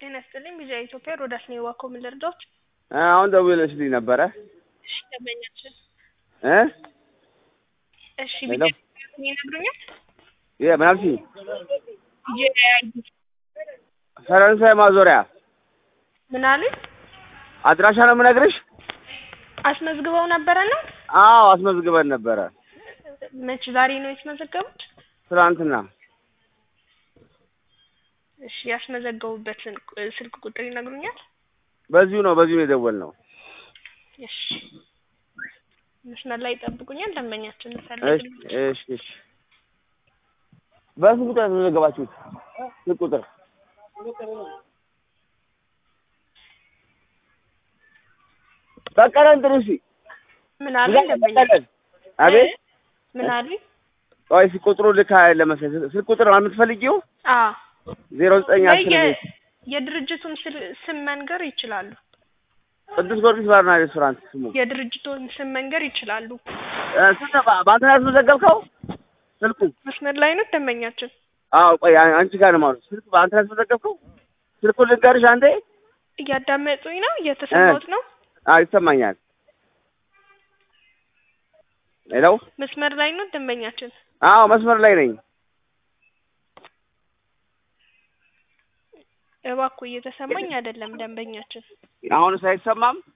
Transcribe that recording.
ጤና ይስጥልኝ ቪዛ ኢትዮጵያ ሮዳስ ነው የዋኮ ምን ልርዳዎት? አሁን ደውለሽልኝ ነበረ እሺ ደንበኛችን እ እሺ ሄሎ። ቪዛ ይነግሩኛል? የ- ምን አልሽኝ? ጂአይዲ ፈረንሳይ ማዞሪያ ምን አሉኝ? አድራሻ ነው የምነግርሽ። አስመዝግበው ነበረ ነው? አዎ አስመዝግበን ነበረ መች ዛሬ ነው የተመዘገቡት? ትናንትና። እሺ ያስመዘገቡበትን ቁ- ስልክ ቁጥር ይነግሩኛል? በዚሁ ነው በዚሁ ነው የደወልነው። እሺ መስመር ላይ ይጠብቁኛል። ደንበኛችን እሺ ፈልግ እሺ እሺ። በስንት ቁጥር ያስመዘገባችሁት? ስንት ቁጥር? በቀለን ጥሩሲ ምን አሉኝ? ደንበኛ በቀለን አቤት ምን አሉኝ? ቆይ እስኪ ቁጥሩ ልክ ለመሰለኝ ስልክ ቁጥር ነው የምትፈልጊው? አ ዜሮ ዘጠኝ ወይ አስር የ- ቤት የድርጅቱን ስል- ስም መንገር ይችላሉ። ቅዱስ ጊዮርጊስ ባርና ሬስቶራንት ስሙ። የድርጅቱን ስም መንገር ይችላሉ። እ፣ ስንት በ- በአንተ ነው ያስመዘገብከው? ስልኩ መስመር ላይ ነው ደንበኛችን። አዎ ቆይ አ- አንቺ ጋር ነው ማለት ስልክ በአንተ ነው ያስመዘገብከው? ስልኩን ልንገርሽ አንዴ። እያዳመጡኝ ነው? እየተሰማሁት ነው? አዎ ይሰማኛል። ሄሎ መስመር ላይ ነው ደንበኛችን። አዎ መስመር ላይ ነኝ። እባክዎ እየተሰማኝ አይደለም ደንበኛችን። አሁንስ አይሰማም?